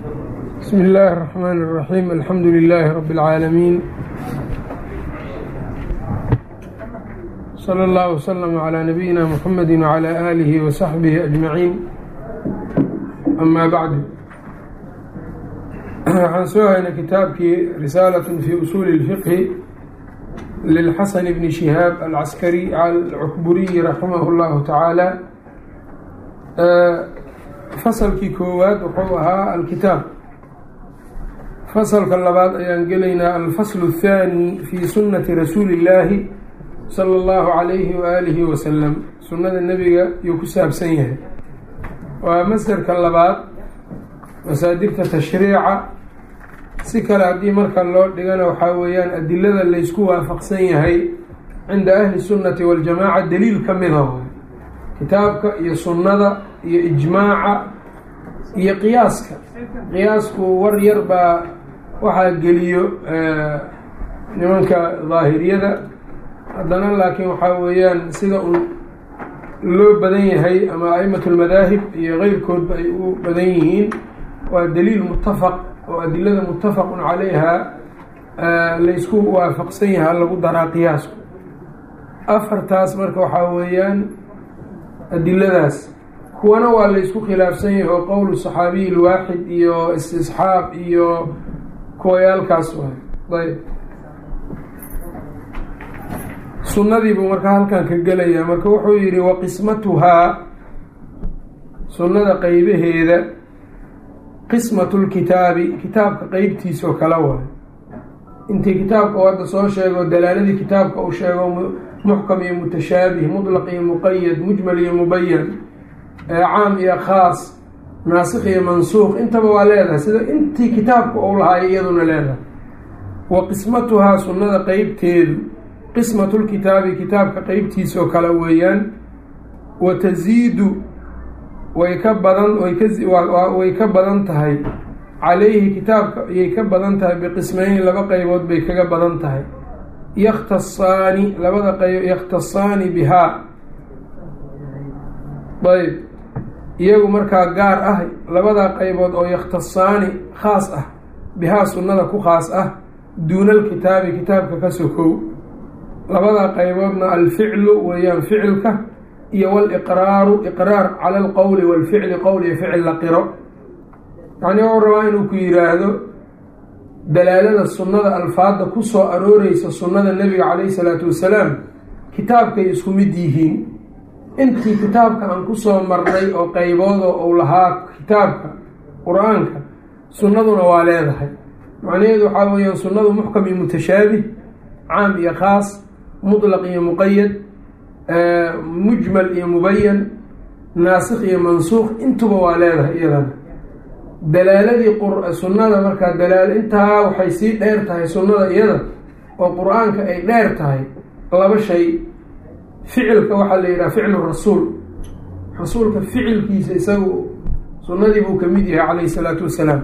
بsم الlh الرحmن الرحيم الحمdu للh رب العاalمين صلى الله وسلم على نبيinا محمد وعلى آله وصحبه أجمعين أmا bعd waxaan soo haynay kitaabkii risاalaة في أصuل الفqه للxasن بن شhهاab العسكري الcukburiي رaحimه الlه taعaalى faslkii koowaad wuxuu ahaa alkitaab fasalka labaad ayaan gelaynaa alfaslu الthaanي fi sunati rasuuli اllaahi salى اllahu عalayhi waalihi wasalam sunnada nebiga yuu ku saabsan yahay waa masderka labaad masaadirta tashriica si kale haddii marka loo dhigana waxaa weeyaan adilada laysku waafaqsan yahay cinda ahli sunnati waاljamaaca daliil ka mida kitaabka iyo sunnada iyo ijmaaca iyo qiyaaska qiyaasku war yar baa waxaa geliyo nimanka daahiriyada haddana laakiin waxaa weeyaan sida un loo badan yahay ama a'imat lmadaahib iyo keyrkoodba ay u badan yihiin waa daliil mutafaq oo adilada muttafaqun calayha laysku waafaqsan yaha lagu daraa qiyaasku afartaas marka waxaa weeyaan adiladaas kuwana waa laysku khilaafsan yahay oo qowlu saxaabiyi lwaaxid iyo istisxaab iyo kuwayaalkaas waay ayb sunnadii buu marka halkan ka gelayaa marka wuxuu yidhi wa qismatuhaa sunnada qeybaheeda qismatu lkitaabi kitaabka qeybtiisoo kala waay intii kitaabka u hadda soo sheego dalaaladii kitaabka uu sheego muxkam iyo mutashaabih mutlaq iyo muqayad mujmal iyo mubayan caam iyo khaas naasikh iyo mansuuq intaba waa leedahay sida intii kitaabka uu lahaay iyaduna leedahay wa qismatuhaa sunnada qeybteedu qismatulkitaabi kitaabka qeybtiisoo kale weeyaan wa tasiidu way ka badan way ka badan tahay calayhi kitaabka ayay ka badan tahay biqismayni laba qeybood bay kaga badan tahay yakhtasaani labada qeyb yakhtasaani bihaa ayb iyagu markaa gaar ah labadaa qeybood oo yakhtasaani khaas ah bihaa sunnada ku khaas ah duuna alkitaabi kitaabka ka sokow labadaa qeyboodna alficlu weeyaan ficilka iyo waliqraaru iqraar cala alqowli walficli qowl iyo ficil la qiro yacnii wuxuu rabaa inuu ku yiraahdo dalaalada sunnada alfaadda ku soo arooreysa sunnada nebiga calayhi salaatu wasalaam kitaabkay isku mid yihiin intii kitaabka aan kusoo marnay oo qeybooda uu lahaa kitaabka qur-aanka sunnaduna waa leedahay macnaheedu waxaa weeyaan sunnadu muxkam iyo mutashaabih caam iyo khaas mutlaq iyo muqayad mujmal iyo mubayan naasikh iyo mansuuq intuba waa leedahay iyadana dalaaladii sunnada markaa dalaal intaa waxay sii dheer tahay sunnada iyada oo qur-aanka ay dheer tahay laba shay ficilka waxaa la yidhaha ficlu rasuul rasuulka ficilkiisa isagu sunnadii buu kamid yahay calayhi salaatu wasalaam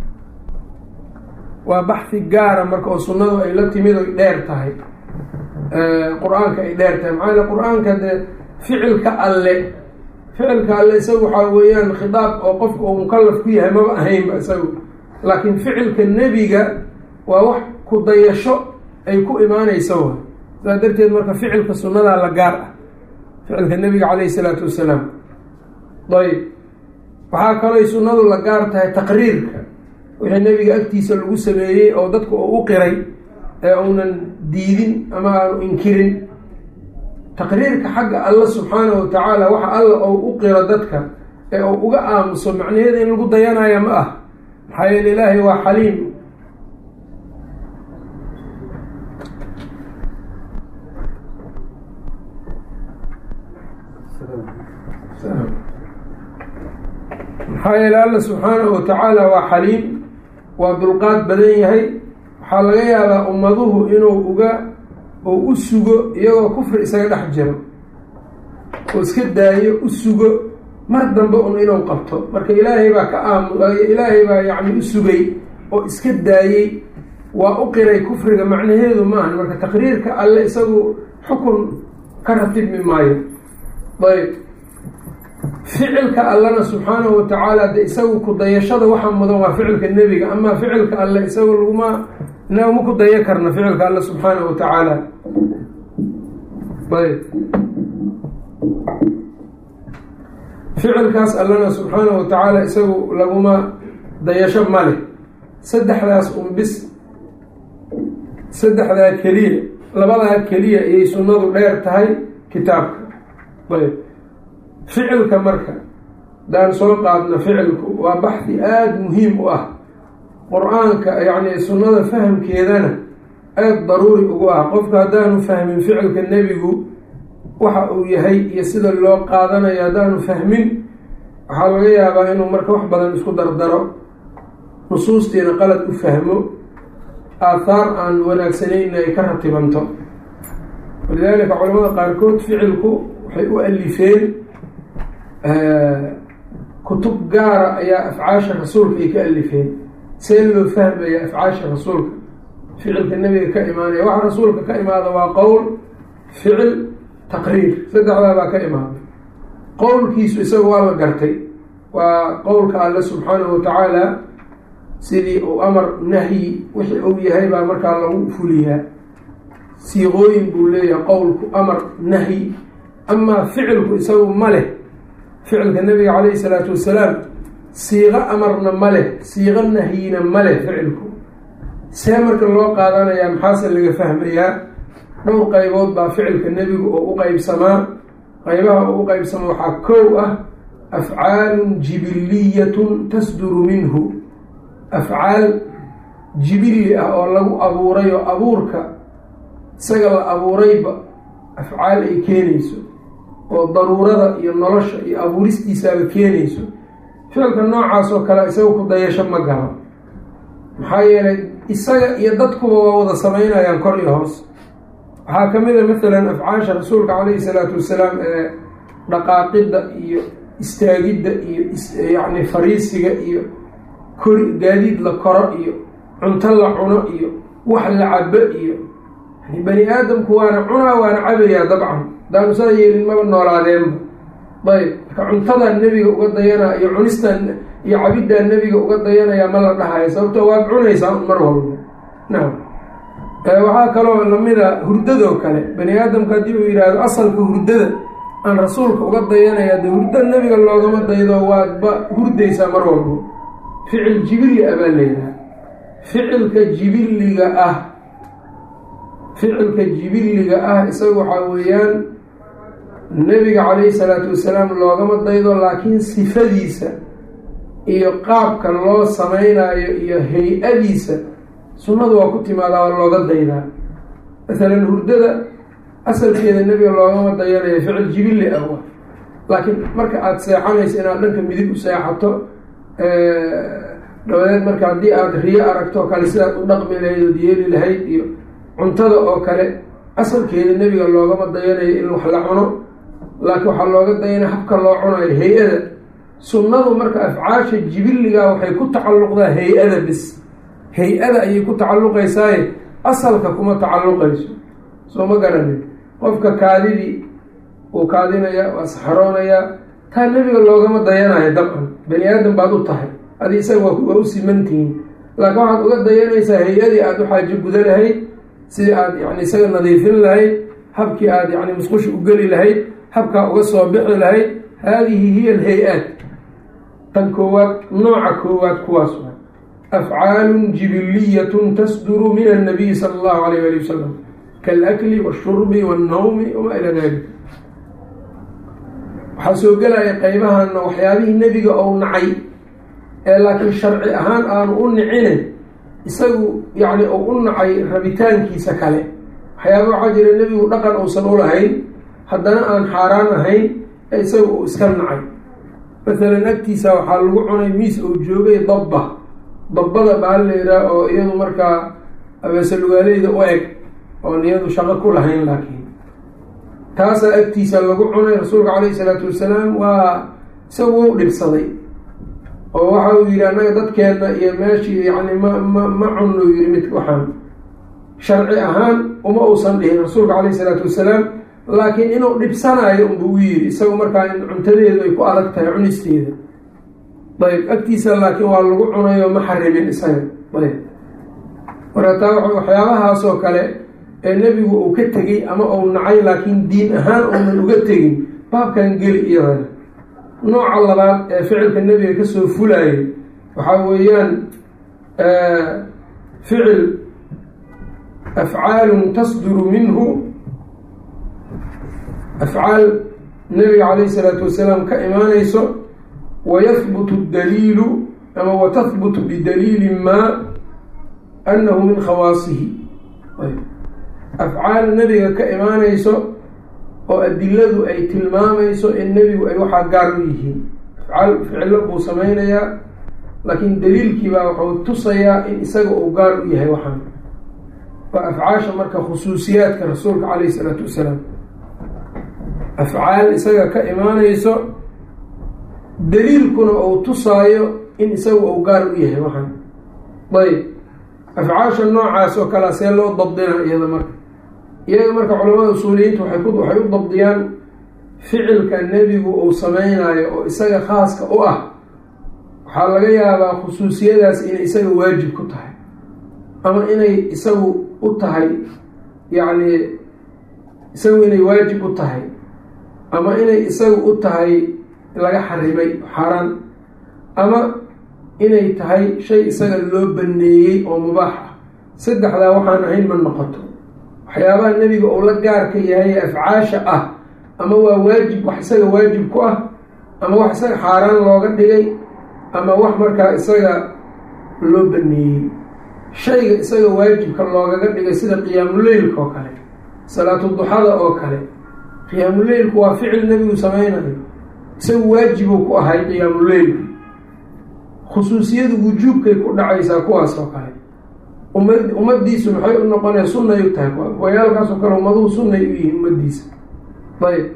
waa baxhi gaara marka oo sunnadu ay la timid oy dheer tahay qur-aanka ay dheer tahay maxaa yale qur-aanka dee ficilka alle ficilka alle isagu waxaa weeyaan khitaab oo qofka uu mukalaf ku yahay maba ahaynba isagu laakiin ficilka nebiga waa wax ku dayasho ay ku imaaneysa wa sidaa darteed marka ficilka sunnadaa la gaar ah ficilka nebiga calayhi salaatu wasalaam ayb waxaa kalooy sunnadu la gaar tahay taqriirka wixii nebiga agtiisa lagu sameeyey oo dadka uu u qiray ee uunan diidin ama aanu inkirin taqriirka xagga alla subxaanahu wa tacaala waxa alla ou u qiro dadka ee uu uga aamuso macnaheeda in lagu dayanaya ma ah maxaa yeele ilaahay waa xaliim maxaa yeele alla subxaanahu wa tacaala waa xaliim waa dulqaad badan yahay waxaa laga yaabaa ummaduhu inuu uga oo u sugo iyagoo kufri isaga dhex jiro oo iska daayo u sugo mar dambe un inuu qabto marka ilaahay baa ka aamu ilaahay baa yacni u sugay oo iska daayey waa u qiray kufriga macnaheedu maahan marka taqriirka alle isagu xukun ka ratibmi maayo ayb ficilka allana subxaanahu watacaala de isagu ku dayashada waxaa mudan waa ficilka nebiga amaa ficilka alle isagu laguma inagama ku daya karna ficilka alle subxaanahu watacaala ayb ficilkaas allana subxaanahu watacaala isagu laguma dayasho male saddexdaas un bis saddexdaa keliya labadaa keliya ayay sunnadu dheer tahay kitaabka ayb ficilka marka daan soo qaadna ficilku waa baxdi aada muhiim u ah qur-aanka yacni sunnada fahamkeedana aada daruuri ugu ah qofka haddaanu fahmin ficilka nebigu waxa uu yahay iyo sida loo qaadanayo haddaanu fahmin waxaa laga yaabaa inuu marka wax badan isku dardaro nusuustiina qalad u fahmo aathaar aan wanaagsanayna ay ka ratibanto walidaalika culamada qaarkood ficilku waxay u alifeen kutub gaara ayaa afcaasha rasuulka ay ka alifeen see loo fahmaya afcaasha rasuulka ficilka nebiga ka imaanaya waxa rasuulka ka imaada waa qowl ficil taqriir saddexdaa baa ka imaada qowlkiisu isaga waa la gartay waa qowlka alle subxaanahu watacaala sidii uu amar nahyi wixii uu yahay baa markaa lagu fuliyaa siiqooyin buu leeyahay qowlku amar nahyi amaa ficilku isagu ma leh ficilka nabiga calayhi salaatu wasalaam siiqo amarna ma leh siiqo nahyina ma leh ficilku see marka loo qaadanayaa maxaase laga fahmayaa dhowr qaybood baa ficilka nebigu oo u qeybsamaa qaybaha uu u qeybsama waxaa kow ah afcaalun jibiliyatun tasduru minhu afcaal jibilli ah oo lagu abuuray oo abuurka isaga la abuurayba afcaal ay keenayso oo daruurada iyo nolosha iyo abuuristiisaaba keenayso ficilka noocaas oo kale isaga ku dayasho ma galo maxaa yeelay isaga iyo dadkuba waa wada samaynayaan kor iyo hoos waxaa ka mid a mathalan afcaasha rasuulka calayhi salaatu wasalaam ee dhaqaaqidda iyo istaagidda iyo yacni fariisiga iyo kori gaadiid la koro iyo cunto la cuno iyo wax la cabo iyo yani bani aadamku waana cunaa waana cabayaa dabcan hadaanu saa yeelin maba noolaadeenba ayb marka cuntadaa nebiga uga dayanaa iyo cunistaa iyo cabiddaa nebiga uga dayanayaa ma la dhahayo sababto waad cunaysaa un mar walba nacam waxaa kaloo lamida hurdadoo kale bani aadamka haddii uu yidhaahdo asalka hurdada aan rasuulka uga dayanaya dee hurda nebiga loogama daydo waadba hurdaysaa mar walba ficil jibilli ah baa layidhaha ficilka jibilliga ah ficilka jibilliga ah isaga waxaa weeyaan nebiga calayhi salaatu wasalaam loogama daydo laakiin sifadiisa iyo qaabka loo samaynayo iyo hay-adiisa sunnadu waa ku timaadaa waa looga daydaa masalan hurdada asalkeeda nebiga loogama dayanayo ficil jibilli ah wa laakiin marka aada seexanayso inaad dhanka midig u seexato dabadeed marka haddii aada riyo aragto oo kale sidaad u dhaqmi lahayd ood yeeli lahayd iyo cuntada oo kale asalkeeda nebiga loogama dayanayo in wax la cuno laakiin waxaa looga dayanaya habka loo cunayo hay-ada sunnadu marka afcaasha jibilliga waxay ku tacalluqdaa hay-ada bis hay-ada ayay ku tacalluqaysaaye asalka kuma tacalluqayso soo ma garanin qofka kaadidii uu kaadinaya waa saxaroonayaa taa nebiga loogama dayanayo dabcan bani aadam baad u tahay adi isaga waa u simantihiin laakiin waxaad uga dayanaysaa hay-adii aada u xaajo guda lahayd sidii aada yani isaga nadiifin lahayd habkii aada yani musqusha u geli lahayd habkaa uga soo bixi lahayd haadihi hiya alhay-aat tan koowaad nooca koowaad kuwaas wa afcaalun jibiliyatun tasduru min annabiyi sala allahu alayh ali wasalam kaalakli washurbi wannawmi wamaa ilaa dalik waxaa soo gelaya qeybahanna waxyaabihii nebiga ou nacay ee laakiin sharci ahaan aanu u nicine isagu yacni uu u nacay rabitaankiisa kale waxyaaba waxaa jira nebigu dhaqan uusan u lahayn haddana aan xaaraan ahayn ee isaga uu iska nacay masalan agtiisa waxaa lagu cunay miis uu joogay dabba dabbada baal layidhaah oo iyadu markaa abeesalugaaleyda u eg oon iyadu shaqo ku lahayn laakiin taasaa agtiisa lagu cunay rasuulka calayhi salaatu wasalaam waa isagu wau dhibsaday oo waxa uu yidhi annaga dadkeenna iyo meeshii yacni ma ma ma cunnu yidhi mid waxaan sharci ahaan uma uusan dhihin rasuulka calayhi salaatu wasalaam laakiin inuu dhibsanaayo unbuu u yidhi isagu markaa in cuntadeedu ay ku adag tahay cunisteeda ayb agtiisa laakiin waa lagu cunayo ma xarimin isaga ayb marka taa waxyaabahaasoo kale ee nebigu uu ka tegey ama uu nacay laakiin diin ahaan uunan uga tegin baabkan geli iyadana nooca labaad ee ficilka nebiga kasoo fulaayo waxaa weeyaan ficil afcaalun tasduru minhu afcaal nebiga calayhi salaatu wasalaam ka imaanayso wayahbutu daliilu ama watahbutu bidaliili maa annahu min khawaasihi afcaal nebiga ka imaanayso oo adiladu ay tilmaamayso in nebigu ay waxaa gaar u yihiin afcaal ficilo buu sameynayaa laakiin daliilkiibaa wuxuu tusayaa in isaga uu gaar u yahay waxaan waa afcaasha marka khusuusiyaadka rasuulka calayhi isalaatu wasalaam afcaal isaga ka imaanayso daliilkuna uu tusaayo in isaga uu gaar u yahay waxaan ayb afcaasha noocaas oo kalea see loo dabdina iyada marka iyaga marka culamada usuuliyiinta waxay u dabdiyaan ficilka nebigu uu sameynayo oo isaga khaaska u ah waxaa laga yaabaa khusuusiyadaas inay isaga waajib ku tahay ama inay isagu u tahay yacni isagu inay waajib u tahay ama inay isagu u tahay laga xarimay xaaraan ama inay tahay shay isaga loo baneeyey oo mubaax ah saddexdaa waxaan ahayn ma noqoto waxyaabaha nebiga uu la gaarka yahay afcaasha ah ama waa waajib wax isaga waajib ku ah ama wax isaga xaaraan looga dhigay ama wax markaa isaga loo baneeyey shayga isaga waajibka loogaga dhigay sida qiyaamuleylka oo kale salaatu duxada oo kale qiyaamuleylku waa ficil nebigu sameynayo isagu waajibuu ku ahay qiyaamuleylku khusuusiyadu wujuubkay ku dhacaysaa kuwaas oo kale uma ummadiisu maxay u noqonaya sunnay u tahay wayaalkaasoo kale ummaduhu sunnay u yihiin ummadiisa ayb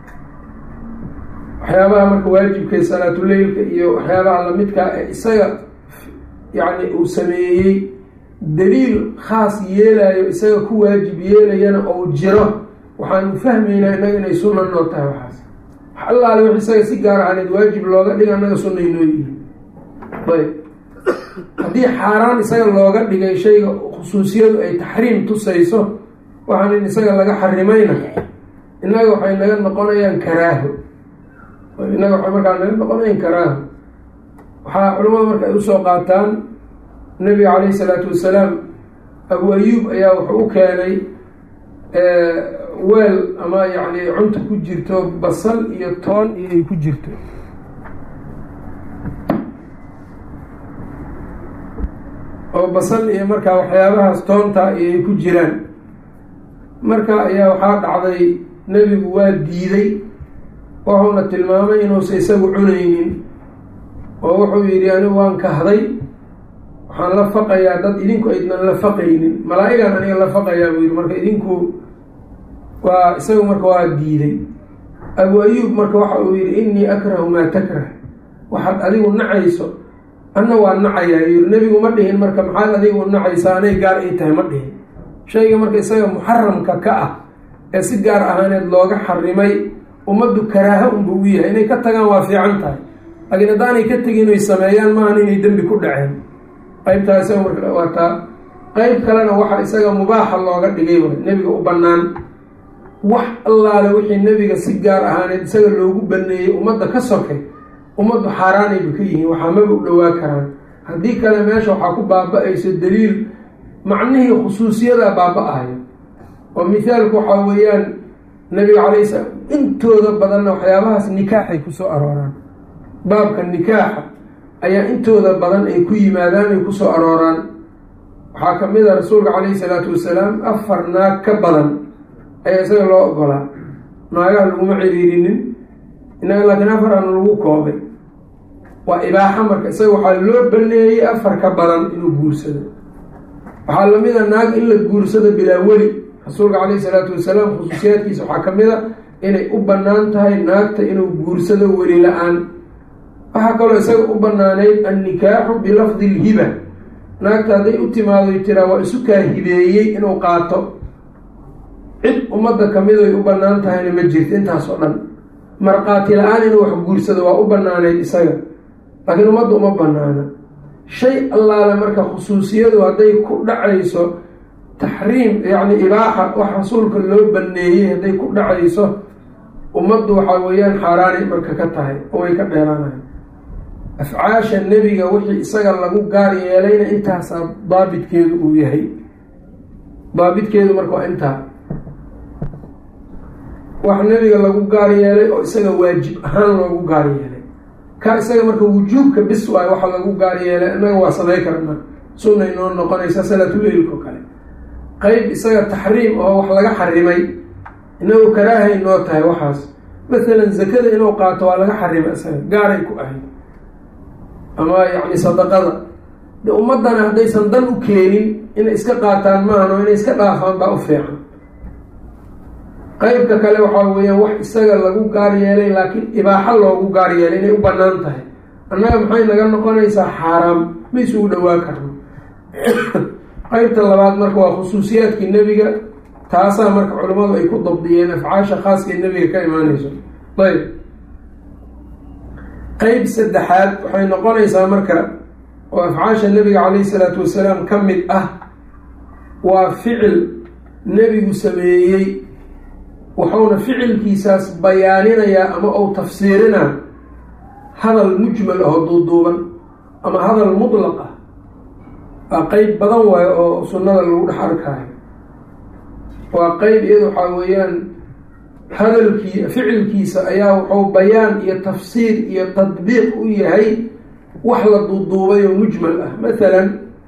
waxyaabaha marka waajibka salaatuleylka iyo waxyaabaha lamidkaa ee isaga yacni uu sameeyey daliil khaas yeelayo isaga ku waajib yeelayana ou jiro waxaanu fahmaynaa innaga inay sunna noo tahay waxaas wax allaale wix isaga si gaar ahaaneed waajib looga dhiga annaga sunnay noo yihiin ayb haddii xaaraan isaga looga dhigay shayga khusuusiyadu ay taxriim tusayso waxaan in isaga laga xarimayna innaga waxay naga noqonayaan karaaho innaga waxay markaa naga noqonayaan karaaho waxaa culamada marka ay usoo qaataan nabiga calayhi salaatu wasalaam abu ayuub ayaa wuxuu u keenay weel ama yacni cunta ku jirto basal iyo toon iyo ay ku jirto oo basal iyo markaa waxyaabahaas toonta iyo ay ku jiraan marka ayaa waxaa dhacday nebigu waa diiday wuxuuna tilmaamay inuusa isagu cunaynin oo wuxuu yidhi anigu waan kahday waxaan la faqayaa dad idinku aydnan la faqaynin malaa-igaan aniga la faqayaa buu yidhi marka idinku waa isagu marka waa diiday abu ayuub marka waxa uu yidhi innii akrahu maa takrah waxaad adigu nacayso anna waa nacayaa yiri nebigu ma dhihin marka maxaad adigu u nacaysaa anay gaar ii tahay ma dhihin shayga marka isaga muxaramka ka ah ee si gaar ahaaneed looga xarimay ummaddu karaaha unba u yahay inay ka tagaan waa fiican tahay laakiin haddaanay ka tegin oy sameeyaan maahan inay dembi ku dhaceen qeybtaa isaga marka waa taa qeyb kalena waxa isaga mubaaxa looga dhigay way nebiga u bannaan wax allaale wixii nebiga si gaar ahaaneed isaga loogu baneeyey ummadda ka sokay ummaddu xaaraanayba ka yihiin waxaa maba u dhowaa karaan haddii kale meesha waxaa ku baaba-ayso daliil macnihii khusuusiyadaa baaba-ayo oo mithaalku waxaa weeyaan nabiga calayhi salaam intooda badanna waxyaabahaas nikaaxay kusoo arooraan baabka nikaaxa ayaa intooda badan ay ku yimaadaan ay kusoo arooraan waxaa ka mid a rasuulka calayhi salaatu wasalaam afar naag ka badan ayaa isaga loo ogolaa naagaha laguma ciriirinin innaga laakiin afar aan lagu koobay waa ibaaxa marka isaga waxaa loo baneeyey afar ka badan inuu guursado waxaa lamid a naag in la guursado bilaa weli rasuulka calayhi salaatu wasalaam khusuusiyaadkiisa waxaa ka mid a inay u bannaan tahay naagta inuu guursado weli la-aan waxaa kaloo isaga u banaaneyd annikaaxu bilafdi lhiba naagta hadday u timaado tiraa waa isu kaa hibeeyey inuu qaato cid ummadda kamid ay u bannaan tahayna ma jirto intaas oo dhan markhaati la-aan inuu wax guursado waa u bannaanayd isaga laakiin ummadda uma bannaana shay allaale marka khusuusiyadu hadday ku dhacayso taxriim yacni ibaaxa wax rasuulka loo banneeyey hadday ku dhacayso ummaddu waxaa weeyaan xaaraanay marka ka tahay oo way ka dheeraanayan afcaasha nebiga wixii isaga lagu gaar yeelayna intaasaa daabitkeedu uu yahay daabitkeedu marka waa intaa wax nebiga lagu gaar yeelay oo isaga waajib ahaan loogu gaar yeelay ka isaga marka wujuubka bis waayo waxa lagu gaar yeelay innaga waa samay karna sunna inoo noqonaysa salaatuleilko kale qeyb isaga taxriim oo wax laga xarimay inagu karaahay noo tahay waxaas masalan zakada inuu qaato waa laga xarimay isaga gaaray ku ahayd ama yacni sadaqada de ummaddana haddaysan dan u keenin inay iska qaataan maahan oo inay iska dhaafaan baa u fiican qeybka kale waxaa weeyaan wax isaga lagu gaar yeelay laakiin ibaaxo loogu gaar yeelay inay u bannaan tahay annaga maxay naga noqonaysaa xaaraam ma isugu dhowaa karno qeybta labaad marka waa khusuusiyaadkii nebiga taasaa marka culimmadu ay ku dabdiyeen afcaasha khaaskaee nebiga ka imaanayso ayb qeyb saddexaad waxay noqonaysaa marka oo afcaasha nebiga calayhi salaatu wasalaam ka mid ah waa ficil nebigu sameeyey wuxuuna ficilkiisaas bayaaninayaa ama uu tafsiirinaa hadal mujmal aho duuduuban ama hadal mutlaq ah waa qeyb badan waayo oo sunnada lagu dhex arkaayo waa qeyb iyada waxaa weeyaan hadalkii ficilkiisa ayaa wuxuu bayaan iyo tafsiir iyo tadbiiq u yahay wax la duuduubay oo mujmal ah mathalan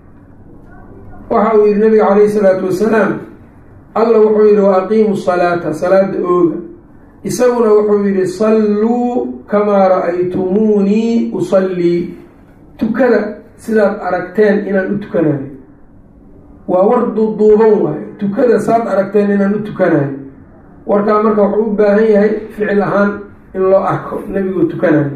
waxa uu yihi nabiga calayhi salaatu wasalaam alla wuxuu yihi wa aqiimu salaata salaada ooga isaguna wuxuu yihi salluu kamaa ra-aytumuunii usallii tukada sidaad aragteen inaan u tukanayo waa war duuduuban waayo tukada saad aragteen inaan u tukanayo warkaa marka wuxuu u baahan yahay ficil ahaan in loo arko nebiguu tukanayo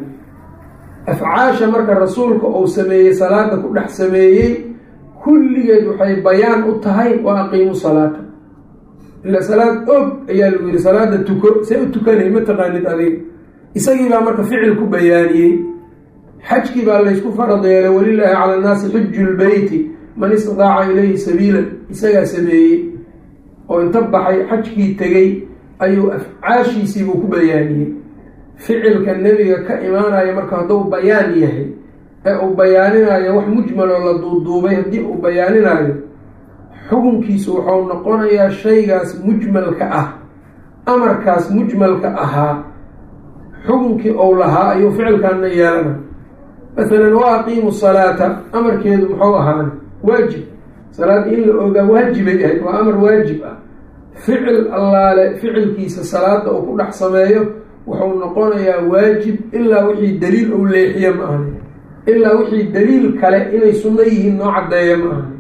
afcaasha marka rasuulka uu sameeyey salaada ku dhex sameeyey kulligeed waxay bayaan u tahay wa aqiimu salaata ila salaad og ayaa lagu yihi salaada tuko see u tukanay ma taqaanid adiga isagii baa marka ficil ku bayaaniyey xajkii baa laysku farad yeelay walilaahi cala annaasi xuju lbeyti man istidaaca ilayhi sabiilan isagaa sameeyey oo inta baxay xajkii tegey ayuu afcaashiisiibuu ku bayaaniyey ficilka nebiga ka imaanayo marka hadduu bayaan yahay ee uu bayaaninayo wax mujmal oo la duuduubay haddii uu bayaaninayo xukunkiisu wuxuu noqonayaa shaygaas mujmalka ah amarkaas mujmalka ahaa xukunkii ou lahaa ayuu ficilkaana yeelana masalan wa aqiimu salaata amarkeedu muxuu ahaana waajib salaad in la ogaa waajibay ahayd waa amar waajib ah ficil allaale ficilkiisa salaada uu ku dhex sameeyo wuxuu noqonayaa waajib ilaa wixii daliil ou leexiye ma ahani ilaa wixii daliil kale inay sunno yihiin noo caddeeya ma ahani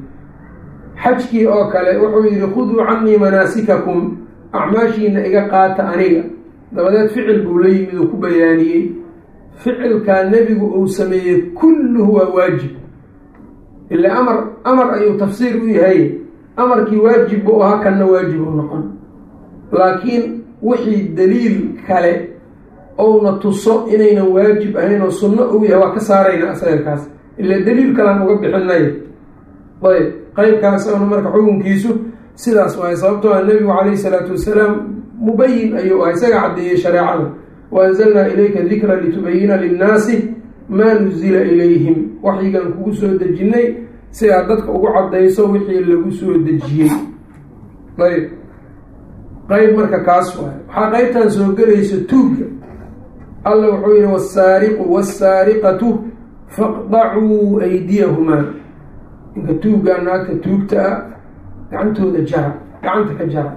xajkii oo kale wuxuu yihi khuduu canii manaasikakum acmaashiina iga qaata aniga dabadeed ficil buu la yimid uu ku bayaaniyey ficilkaa nebigu uu sameeyey kulluhu waa waajib ila amar amar ayuu tafsiir u yahay amarkii waajib buu ahaa kanna waajib u noqon laakiin wixii daliil kale ouna tuso inaynan waajib ahayn oo sunno uu yahay waa ka saarayna asagakaas ila daliil kalaan uga bixinay ayb qeybkaas ona marka xukunkiisu sidaas waay sababtoo a nebigu calayhi salaatu wasalaam mubayin ayuu ah isaga caddeeyey shareecada wa anzalnaa ilayka dikra litubayina linnaasi maa nuzila ilayhim waxyigan kugu soo dejinnay si aad dadka ugu caddayso wixii lagu soo dejiyey ayb qeyb marka kaas waay waxaa qeybtan soo gelaysa tuugga alla wuxuu yihi wasaariqu wasaariqatu faqdacuu aydiyahumaa ninka tuuggaa naagta tuugta ah gacantooda jara gacanta ka jara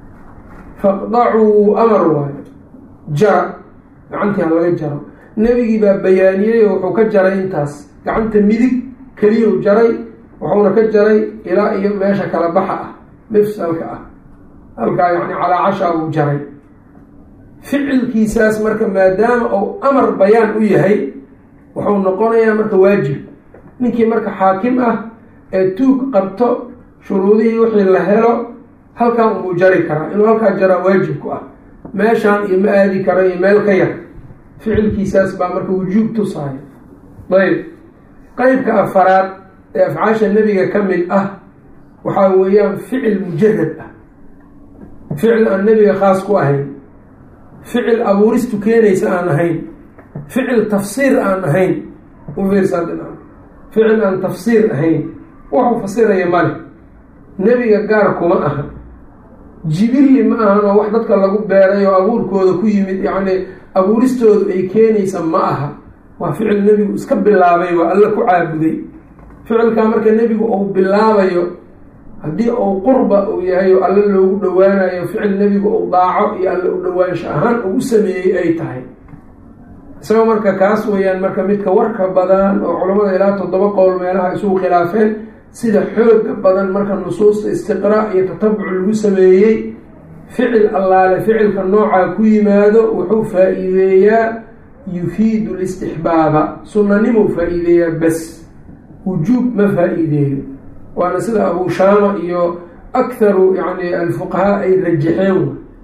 faqdacuu amar waayo jara gacantii ha laga jaro nebigii baa bayaaniyey oo wuxuu ka jaray intaas gacanta midig keliyau jaray wuxuuna ka jaray ilaa iyo meesha kala baxa ah mifsalka ah halkaa yacni calaa cashaa uu jaray ficilkiisaas marka maadaama uu amar bayaan u yahay wuxuu noqonayaa marka waajib ninkii marka xaakim ah ee tuug qabto shuruudihii wixii la helo halkaa unbuu jari karaa inuu halkaa jaraa waajib ku ah meeshaan iyo ma aadi kara iyo meel ka yar ficilkiisaas baa marka wujuub tusaaya ayb qeybka afaraad ee afcaasha nebiga ka mid ah waxaa weeyaan ficil mujarad ah ficil aan nebiga khaas ku ahayn ficil abuuristu keenaysa aan ahayn ficil tafsiir aan ahayn ufiirsaa ficil aan tafsiir ahayn wuxuu fasiraya male nebiga gaar kuma aha jibilli ma ahan oo wax dadka lagu beeray oo abuurkooda ku yimid yacni abuuristoodu ay keenaysa ma aha waa ficil nebigu iska bilaabay waa alla ku caabuday ficilkaa marka nebigu uu bilaabayo haddii uu qurba uu yahay oo alle loogu dhowaanayo ficil nebigu uu daaco iyo alle u dhowaansho ahaan uu u sameeyey ay tahay isagoo marka kaas weeyaan marka midka warka badan oo culammada ilaa toddoba qowl meelaha isugu khilaafeen sida xooga badan marka nusuusta istiqraa iyo tatabuc lagu sameeyey ficil allaale ficilka noocaa ku yimaado wuxuu faa-iideeyaa yufiidu listixbaaba sunanimuu faa-iideeyaa bas wujuub ma faa-iideeyo waana sida abu shaama iyo akharu yani alfuqahaa ay rajaxeen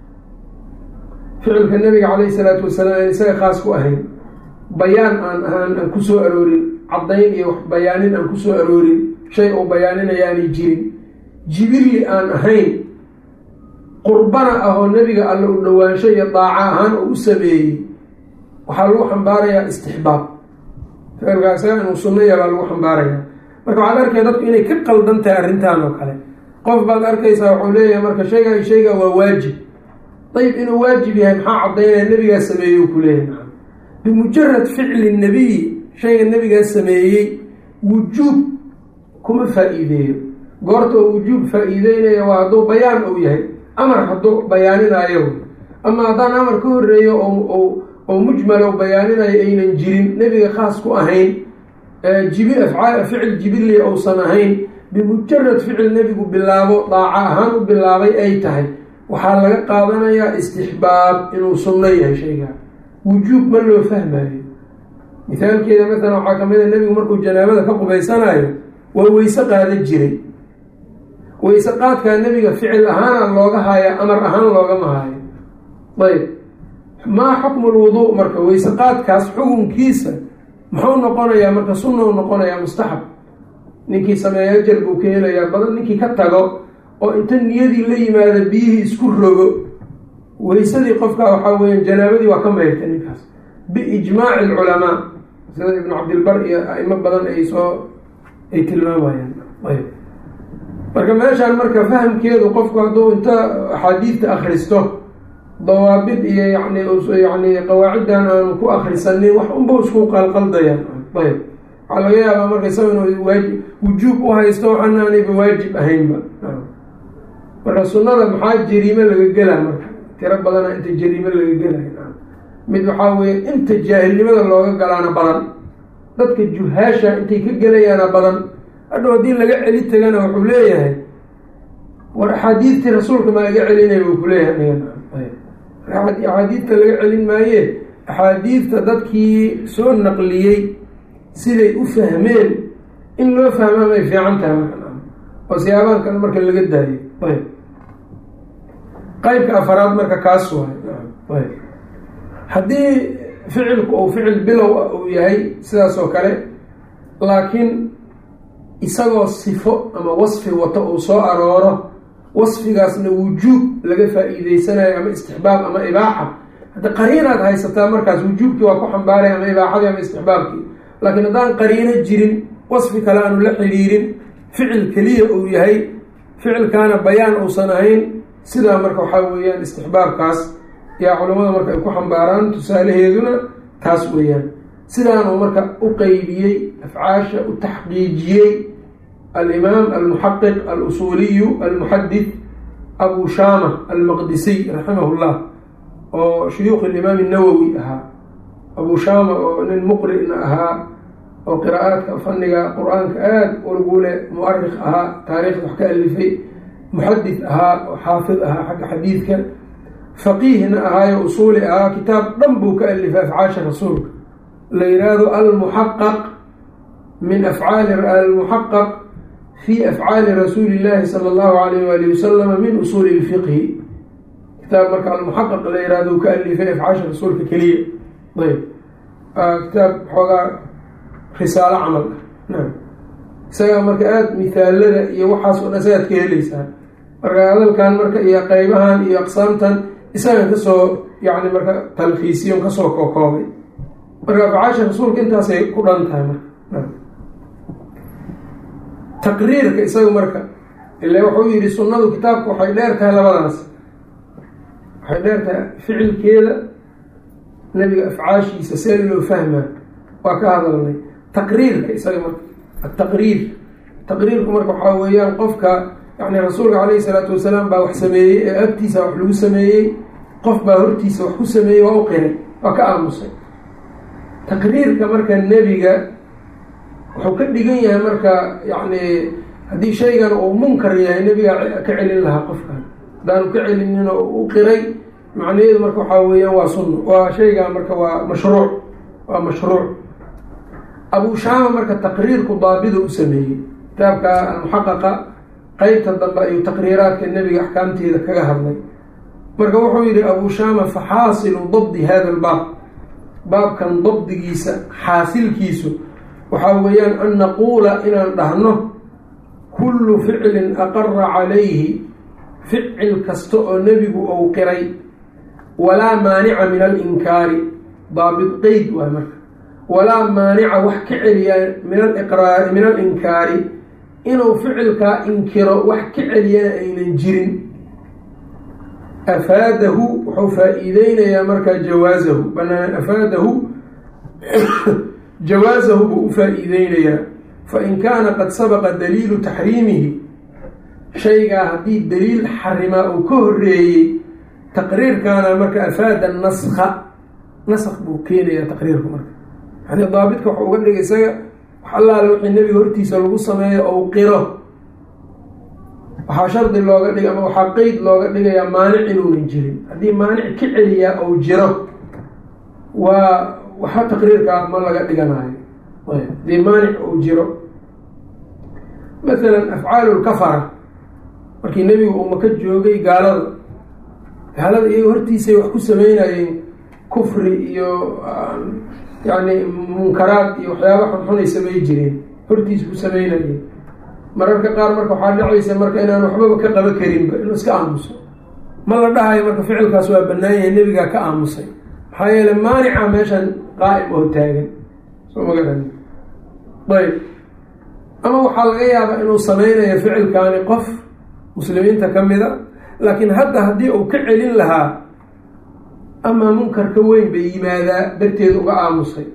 ficilka nabiga calayhi salaatu wasalaam aan isaga khaas ku ahayn bayaan aan ahaan aan kusoo aroorin caddayn iyo wax bayaanin aan kusoo aroorin shay uu bayaaninaya aanay jirin jibilli aan ahayn qurbana ah oo nebiga alle u dhowaansho iyo daaco ahaan oo u sameeyey waxaa lagu xambaarayaa istixbaab ficilkaa isaga inuu sunnaya baa lagu xambaarayaa marka waxaad arkaya dadku inay ka qaldan tahay arrintan oo kale qof baad arkaysaa wuxuu leeyahay marka shaygaa shaygaa waa waajib dayib inuu waajib yahay maxaa caddaynaya nebigaa sameeyey u ku leeyahay bimujarad ficli nebiyi shayga nebigaa sameeyey wujuub kuma faa-iideeyo goorta oo wujuub faa-iideynaya waa hadduu bayaan uu yahay amar hadduu bayaaninaayo ama haddaan amar ka horeeyo oo mujmalo bayaaninayo aynan jirin nebiga khaas ku ahayn jibi afcaal ficil jibilli uusan ahayn bimujarad ficil nebigu bilaabo daaco ahaan u bilaabay ay tahay waxaa laga qaadanayaa istixbaab inuu sunno yahay shaygaa wujuub ma loo fahmayo mithaalkeeda maalan waxaa kamid a nebigu markuu janaabada ka qubaysanayo waa weyse qaadan jiray weyse qaadkaa nebiga ficil ahaana looga haayo amar ahaan loogama haayo ayb maa xukmu lwuduu marka weyse qaadkaas xukunkiisa muxuu noqonayaa marka sunnou noqonayaa mustaxab ninkii sameeya ajar buu ka helayaa badan ninkii ka tago oo inta niyadii la yimaada biyihii isku rogo weysadii qofka waxaa weya janaabadii waa ka mayrta ninkaas biijmaaci alculamaa sida ibnu cabdilbar iyo aimo badan ay soo ay tilmaamayaan ayb marka meeshaan marka fahamkeedu qofku hadduu inta axaadiidta akristo dawaabid iyo yani yani qawaaciddan aanu ku akrisanin wax unba isku qalqaldayaan ayb waxaa laga yaabaa marka isaga inuu waaji wujuub u haysto waxana aanayba waajib ahaynba marka sunnada maxaa jariime laga gelaa marka tiro badana inta jariime laga gelay mid waxaa weeye inta jaahilnimada looga galaana badan dadka juhaasha intay ka gelayaana badan hadhow haddii laga celi tagana wuxuu leeyahay war axaadiidtii rasuulka maa iga celinaya buu kuleeyahay axaadiidta laga celin maaye axaadiidta dadkii soo naqliyey siday u fahmeen in loo fahmaa may fiican tahay marka oo siyaabahan kale marka laga daayo ayb qeybka afaraad marka kaas waay ayb haddii ficilku uu ficil bilow ah uu yahay sidaas oo kale laakiin isagoo sifo ama wasfi wato uu soo arooro wasfigaasna wujuub laga faa-iideysanayo ama istixbaab ama ibaaxa hadda qariinaad haysataa markaas wujuubkii waa ku xambaaray ama ibaaxadii ama istixbaabkii laakiin haddaan qariino jirin wasfi kale aanu la xiriirin ficil keliya uu yahay ficilkaana bayaan uusan ahayn sidaa marka waxaa weeyaan istixbaabkaas yaa culamada marka ay ku xambaaraan tusaalaheeduna taas weeyaan sidaanuu marka u qeybiyey afcaasha u taxqiijiyey alimaam almuxaqiq alusuuliyu almuxadid abu shaama almaqdisiy raximah llah oo shuyuukh alimaam nawowi ahaa abu shaama oo nin muqrina ahaa oo qiraa'aadka fanniga qur-aanka aada ulgule muarikh ahaa taariikhda wax ka alifay muxadid ahaa oo xaafid ahaa xagga xadiidka faqiihna ahaayo usuuli ahaa kitaab dhan buu ka alifay afcaasha rasuulka la yidhaahdo almuxaqaq min afcaali almuxaqaq fi afcaali rasuuli illaahi sala allahu alayh waali wasalama min usuuli lfiqhi kitaab marka almuxaqaq la yihahdo u ka alifay afcaasha rasuulka keliya ayb kitaab xoogaa risaalo camal ah isagaa marka aada mithaalada iyo waxaas oo dhan isagaad ka heleysaa marka hadalkan marka iyo qeybahan iyo aqsaamtan isagan kasoo yani marka talkiisiyon kasoo kokoobay marka afcaasha rasuulka intaasay ku dhan tahay marka taqriirka isaga marka ila wuxuu yihi sunnadu kitaabka waxay dheer tahay labadaas waxay dheer tahay ficilkeeda nebiga afcaashiisa see loo fahmaa waa ka hadalnay taqriirka isaga marka ataqriir taqriirku marka waxaa weeyaan qofka yani rasuulka calayhi salaatu wasalaam baa wax sameeyey ee agtiisa wax lagu sameeyey qof baa hortiisa wax ku sameeyey waa u qiray waa ka aamusay taqriirka marka nebiga wuxuu ka dhigan yahay marka yani haddii shaygan uu munkar yahay nebiga ka celin lahaa qofkan haddaanu ka celinin oo u qiray macnaheedu marka waxaa weeyaan waa sunno waa shaygan marka waa mashruuc waa mashruuc abu shaama marka taqriirku daabido u sameeyey kitaabka almuxaqaqa qeybta dambe ayuu taqriiraadka nebiga axkaamteeda kaga hadlay marka wuxuu yihi abu shaama faxaasilu dabdi hada albaab baabkan dabdigiisa xaasilkiisu waxaa weeyaan an naquula inaan dhahno kullu ficlin aqara calayhi ficil kasta oo nebigu ou qiray walaa maanica min alinkaari daabit qeyd waay marka walaa maanica wax ka celiya min aliqraari min alinkaari inuu ficilkaa inkiro wax ka celiyana aynan jirin afaadahu wuxuu faa-iideynayaa markaa jawaasahu banaan afaadahu jawaasahu buu u faa-iideynayaa fain kaana qad sabaqa daliilu taxriimihi shaygaa haddii daliil xarimaa uu ka horeeyey taqriirkaana marka afaada naska nask buu keenayaa taqriirku marka yani daabitka waxau uga dhigay isaga wax allaale wixii nebiga hortiisa lagu sameeyo ou qiro waxaa shardi looga dhigay ama waxaa qeyd looga dhigayaa maanic inuunan jirin haddii maanic ka celiyaa ou jiro waa waxba taqriirkaa ma laga dhiganayo haddii maanic ou jiro masalan afcaalu lkafara markii nebigu uu maka joogay gaalada gaalada iyaga hortiisay wax ku sameynayeen kufri iyo yani munkaraad iyo waxyaaba xunxunay samey jireen hortiisa ku sameynayeen mararka qaar marka waxaa dhacaysa marka inaan waxbaba ka qaba karinba inuu iska aamuso ma la dhahayo marka ficilkaas waa banaan yahay nebigaa ka aamusay maxaa yeele maanica meeshan qaa'im oo taagan soo magaran ayb ama waxaa laga yaabaa inuu sameynayo ficilkaani qof muslimiinta ka mida laakiin hadda haddii uu ka celin lahaa amaa munkarka weyn bay yimaadaa darteed uga aamusay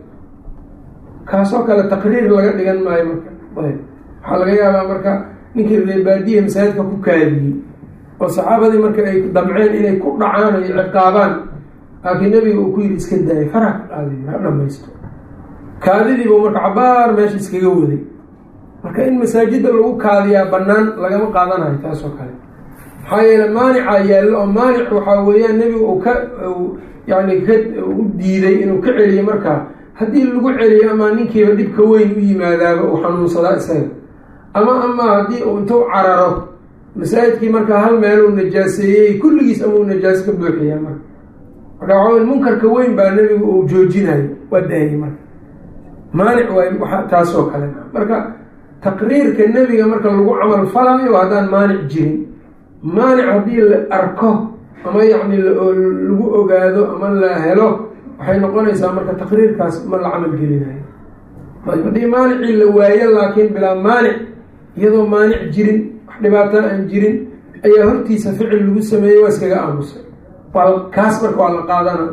kaasoo kale taqriir laga dhigan maayo marka ayb waxaa laga yaabaa marka ninkii reebaadiya masaajidka ku kaadiyey oo saxaabadii marka ay damceen inay ku dhacaan ay ciqaabaan laakiin nebiga uu ku yidhi iska daayay faraha ka qaadiy ha dhamaysto kaadidiibuu marka cabaar meesha iskaga waday marka in masaajidda lagu kaadiyaa bannaan lagama qaadanayo taas oo kale maxaa yeele maanica yaallo oo maanic waxaa weeyaan nebigu uu ka yani ka u diiday inuu ka celiyo markaa haddii lagu celiyo ama ninkiiba dhibka weyn u yimaadaaba uu xanuunsadaa isaga ama amaa haddii uu intuu cararo masaajidkii markaa hal meel uu najaaseeyey kulligiis ama uu najaas ka buuxiyaa marka marka waxaa munkarka weyn baa nebigu uu joojinayo waa daayay marka maanic waay waa taasoo kale marka taqriirka nebiga marka lagu camal falaayo haddaan maanic jirin maanic haddii la arko ama yacni lagu ogaado ama la helo waxay noqonaysaa marka taqriirkaas ma la camal gelinayo ayb haddii maanicii la waayo laakiin bilaa maanic iyadoo maanic jirin wax dhibaato aan jirin ayaa hortiisa ficil lagu sameeyey waa iskaga aamusay waa kaas marka waa la qaadana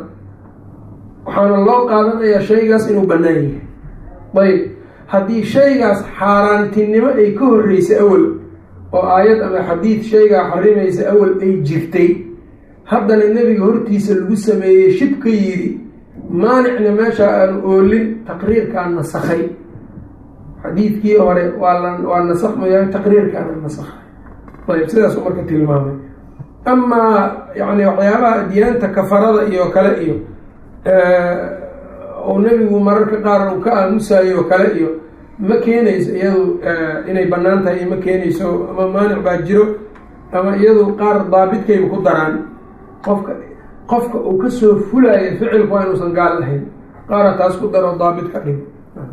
waxaana loo qaadanayaa shaygaas inuu bannaan yahay ayb haddii shaygaas xaaraantinimo ay ka horreysay awal oo aayad ama xadiid shaygaa xarimaysa awal ay jirtay haddana nebiga hortiisa lagu sameeyey shib ka yidhi maanicna meesha aanu oolin taqriirkaa nasakhay xadiidkii hore waa la waa nasakhmaya taqriirkaana nasakhay ayb sidaasuu marka tilmaamay amaa yani waxyaabaha diyaanta kafarada iyo kale iyo oo nebigu mararka qaar uu ka aamusayo oo kale iyo ma keenayso iyadu inay bannaan tahay ma keenayso ama maanic baa jiro ama iyadu qaar daabidkayba ku daraan qofka qofka uu kasoo fulaayo ficilku waa inuusan gaal lahayn qaara taas ku daro daabit ka dhigo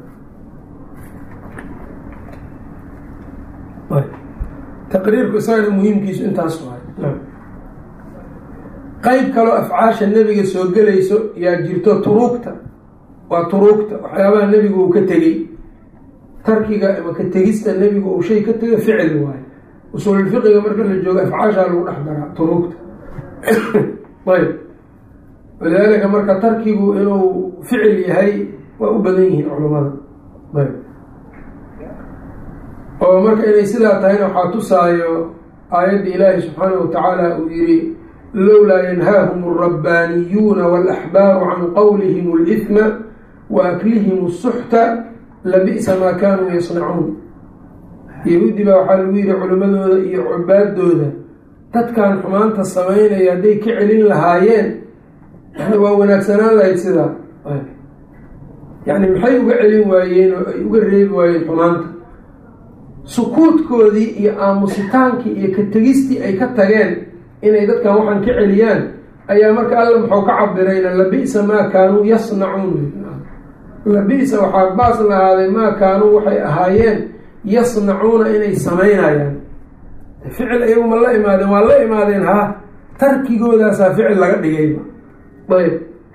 taqriirku isagana muhiimkiisu intaas waay qeyb kaloo afcaasha nebiga soo gelayso yaa jirto turuugta waa turuugta waxyaabaha nebigu uu ka tegey tarkiga ama ka tegista nebigu uu shay ka tego ficil waayo usuululfiqiga marka la joogo afcaashaa lagu dhex daraa turuugta ayb walidaalika marka tarkigu inuu ficil yahay waa u badan yihiin culammada ayb oo marka inay sidaa tahayna waxaa tusaayo aayadda ilaahi subxaanahu watacaala uu yihi lowlaa yanhaahum alrabbaaniyuuna waalaxbaaru can qowlihim alihma wa aklihim asuxta labi'sa maa kaanuu yasnacuun yahuudi baa waxaa lagu yihi culimmadooda iyo cubaadooda dadkan xumaanta samaynaya hadday ka celin lahaayeen yani waa wanaagsanaan lahayd sidaa yani maxay uga celin waayeen oo ay uga reebi waayeen xumaanta sukuudkoodii iyo aamusitaankii iyo ka tegistii ay ka tageen inay dadkan waxaan ka celiyaan ayaa marka alla muxuu ka cabirayna labi'sa maa kaanuu yasnacuun labi'sa waxaa baas lahaaday maa kaanuu waxay ahaayeen yasnacuuna inay samaynayaan ficil iyagu ma la imaadeen waa la imaadeen ha tarkigoodaasaa ficil laga dhigayba ayb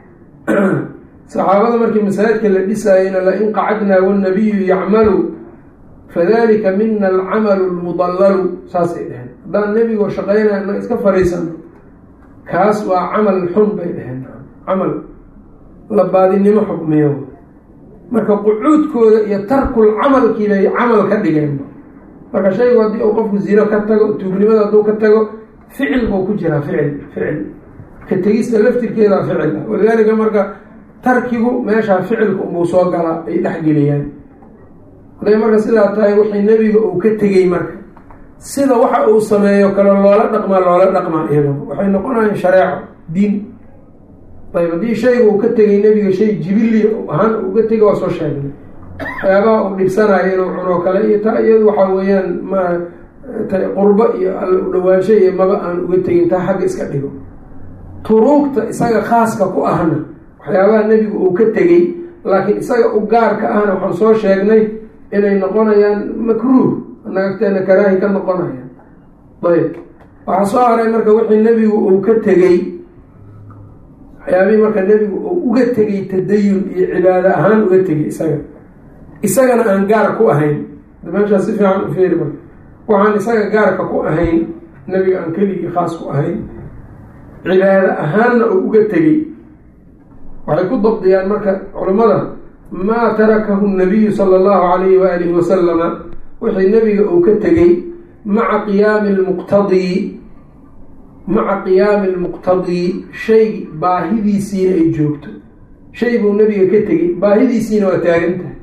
saxaabada markii masaajidka la dhisaayeyna la-in qacadnaa wannabiyu yacmalu fadalika mina alcamalu lmudallalu saasay dheheen haddaan nebigoo shaqaynaya inaga iska fariisano kaas waa camal xun bay dheheen camal labaadinimo xukmiyo marka qucuudkooda iyo tarkul camalkii bay camal ka dhigeen marka shaygu haddii uu qofku zino ka tago tuugnimada hadduu ka tago ficil buu ku jiraa ficil ficil ka tegista laftirkeedaa ficil ah walidaalika marka tarkigu meeshaa ficilka unbuu soo galaa ay dhexgeliyaan hadday marka sidaa tahay wixii nebiga uu ka tegey marka sida waxa uu sameeyo kale loola dhaqmaa loola dhaqmaa iyado waxay noqonayaan shareeco diin ayb haddii shayga uu ka tegay nebiga shay jibili ahaan uga tegay waa soo sheegnay waxyaabaha uu dhibsanayo inuu cunoo kale iyo taa iyadu waxaa weeyaan ma qurbo iyo alla u dhawaansho iyo maba aan uga tegin taa xagga iska dhigo turuugta isaga khaaska ku ahna waxyaabaha nebigu uu ka tegey laakiin isaga u gaarka ahna waxaan soo sheegnay inay noqonayaan makruuh nagagteena karaahi ka noqonayaan ayb waxaa soo haray marka wixii nebigu uu ka tegey waxyaabihii marka nebigu uu uga tegey tadayun iyo cibaado ahaan uga tegey isaga isagana aan gaar ku ahayn meeshaas si fiican u feeri marka waxaan isaga gaarka ku ahayn nebiga aan keligii khaas ku ahayn cibaado ahaanna uu uga tegey waxay ku dabdiyaan marka culimmada maa tarakahu nabiyu sala allahu calayhi waalihi wasalama wixii nebiga uu ka tegey maca qiyaami lmuqtadii maca qiyaami lmuqtadii shay baahidiisiina ay joogto shay buu nebiga ka tegey baahidiisiina waa taagan tahay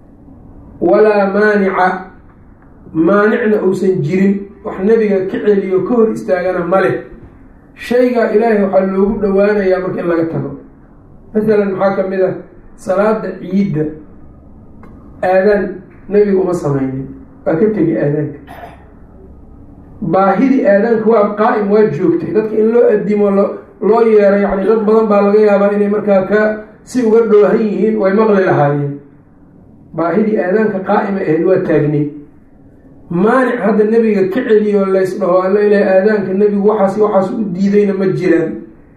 walaa maanica maanicna uusan jirin wax nebiga ka celiyo ka hor istaagana ma leh shaygaa ilaahay waxaa loogu dhowaanayaa marka in laga tago masalan maxaa ka mid ah salaada ciidda aadaan nebiga uma samaynin waa ka tegay aadaanka baahidii aadaanka waa qaa'im waa joogtay dadka in loo adimo lo loo yeero yacni dad badan baa laga yaabaa inay markaa ka si uga dhoohan yihiin way maqli lahaayeen baahidii aadaanka qaa'ima ahayd waa taagneyd maanic hadda nebiga ka celiyo lays dhaho alla ilaha aadaanka nebigu waxaas waxaas u diidayna ma jiraan